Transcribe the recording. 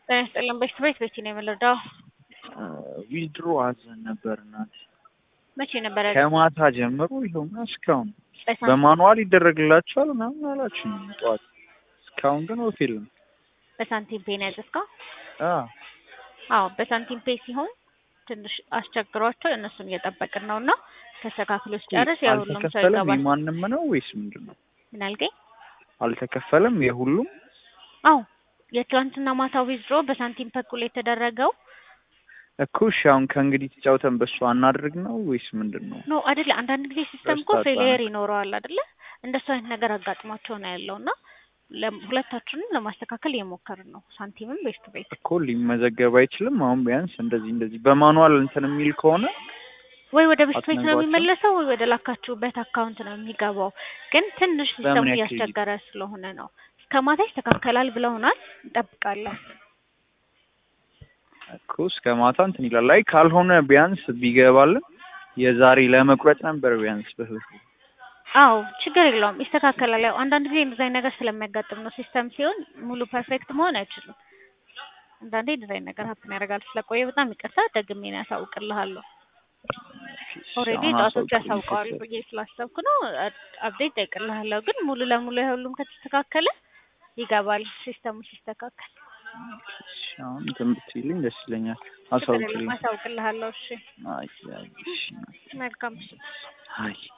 ጤና ይስጥልን። በሽት ቤት ቤት ነው የምንረዳው? ዊዝድሮ አዘን ነበር እናት መቼ ነበረ? ከማታ ጀምሮ ይኸውና እስካሁን በሳንቲም በማኑዋል ይደረግላቸዋል ምናምን አላችሁ ጠዋት። እስካሁን ግን ወፍ የለም። በሳንቲም ፔ ነው ያዘዝከው? አዎ አዎ በሳንቲም ፔ ሲሆን ትንሽ አስቸግሯቸው እነሱን እየጠበቅን ነው እና ተስተካክሎ ሲጨርስ ያው ሁሉም ሰው አልተከፈለም። ይገባል። የማንም ነው ወይስ ምንድን ነው? ምን አልከኝ? አልተከፈለም የሁሉም አዎ የትላንትና ማታ ዊዝድሮ በሳንቲም በኩል የተደረገው እኮ እሺ፣ አሁን ከእንግዲህ ተጫውተን በሱ አናድርግ ነው ወይስ ምንድን ነው? ኖ አይደለ። አንዳንድ ጊዜ ሲስተም እኮ ረስታችኋል። ፌሊየር ይኖረዋል አይደለ? እንደሱ አይነት ነገር አጋጥሟቸው ነው ያለው እና ለም- ሁለታችንም ለማስተካከል እየሞከርን ነው። ሳንቲምም ቤስት ቤት እኮ ሊመዘገብ አይችልም። አሁን ቢያንስ እንደዚህ እንደዚህ በማኑዋል እንትን የሚል ከሆነ ወይ ወደ ቤስት ቤት ነው አትነግሯቸው? የሚመለሰው ወይ ወደ ላካችሁበት አካውንት ነው የሚገባው። ግን ትንሽ ሲስተሙ በምን ያክል ጊዜ? እያስቸገረ ስለሆነ ነው። እስከ ማታ ይስተካከላል ብለውናል። እንጠብቃለን። እኮ እስከ ማታ እንትን ይላል። አይ ካልሆነ ቢያንስ ቢገባልን የዛሬ ለመቁረጥ ነበር ቢያንስ በህይወት አዎ ችግር የለውም ይስተካከላል። ያው አንዳንድ ጊዜ እንደዚህ አይነት ነገር ስለሚያጋጥም ነው። ሲስተም ሲሆን ሙሉ ፐርፌክት መሆን አይችልም። አንዳንዴ እንደዚህ አይነት ነገር ሀፕን ያደርጋል። ስለቆየ በጣም ይቅርታ። ደግሜ ነው ያሳውቅልሃለሁ። ኦልሬዲ አሁን ጣቶች አሳውቁልኝ ያሳውቀዋል ስትል። ብዬ ስላሰብኩ ነው። አፕዴት ጠይቅልሃለሁ። ግን ሙሉ ለሙሉ የሁሉም ከተስተካከለ ይገባል። ሲስተሙ ሲስተካከል እሺ፣ አሁን እንትን ብትይልኝ ደስ ይለኛል። ችግር የለም አሳውቅልኝ። አሳውቅልሃለሁ። እሺ አይ አይ እሺ መልካም ምሽት። አይ